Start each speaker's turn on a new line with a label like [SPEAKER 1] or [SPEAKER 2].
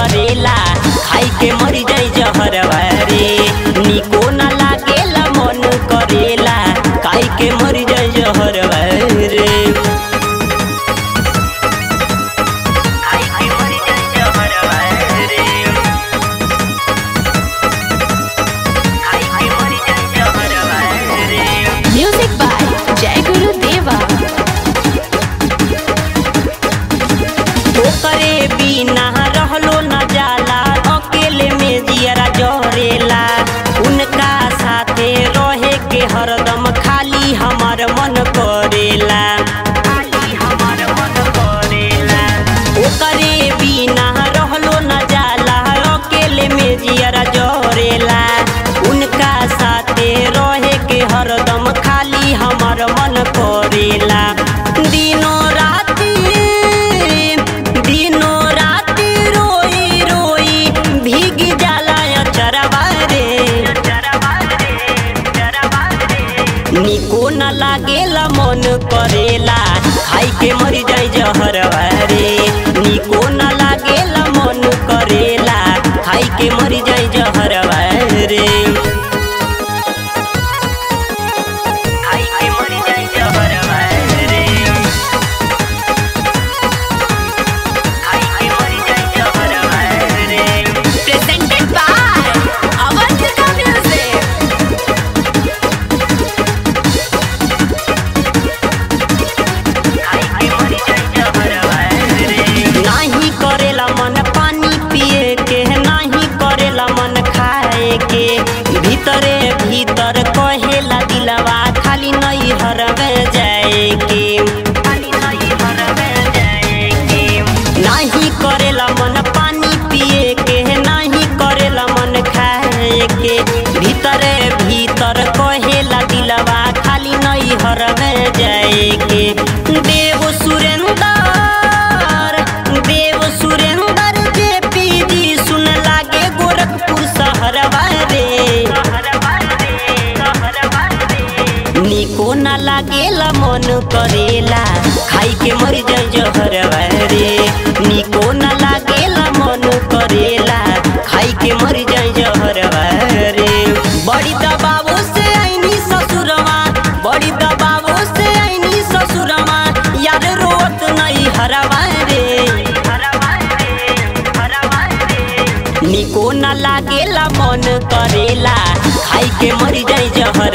[SPEAKER 1] करेला खाई के मर जाई जहरवा रे निको न लागेला मन करेला खाई के मर जाई जहरवा रे खाई के मर जाई जहरवा रे खाई के मर जाई जहरवा रे
[SPEAKER 2] Music by Jai Guru Deva.
[SPEAKER 1] ओकरे बिना रहलो न जाला अकेले में जियरा जहरेला उनका साथे रहे के हरदम खाली हमर मन करेला खाली हमर मन करेला ओकरे बिना रहलो न जाला अकेले में जियरा जहरेला उनका साथे रहे के हरदम खाली हमर मन करेला दिनो राती दिनो राती रोई रोई भीग जाला अचरवा रे निको न लागेला मन करेला खाई के मर जाई जहरवा रे निको न लागेला मन करेला खाई के मर जाई जहरवा रे खाई के मर जाई जहरवा रे खाई के मर जाई जहरवा रे
[SPEAKER 2] Presented by Avantika Music.
[SPEAKER 1] नाही करेला मन पानी पिए के नाही करेला मन खाए के भीतरे भीतर कहेला दिलवा खाली नहीं हरवे जाए के खाली नहीं हरवे जाए के नाही करेला मन पानी पिए के नाही करेला मन खाए के भीतरे भीतर कहेला दिलवा खाली नहीं हरवे जाए के देव सुरेंदर देव सुरेंदर जे पीजी सुन लागे गोरखपुर शहरवा रे निको न लागेला मन करेला खाई के मर जाई जहरवा रे निको न लागेला मन करेला खाई के मर जाई जहरवा रे बड़ी दबावो से आईनी ससुरवा बड़ी दबावो से आईनी ससुरवा यार रोत नहीं हरवा रे निको न लागेला मन करेला खाई के मर जाई जहर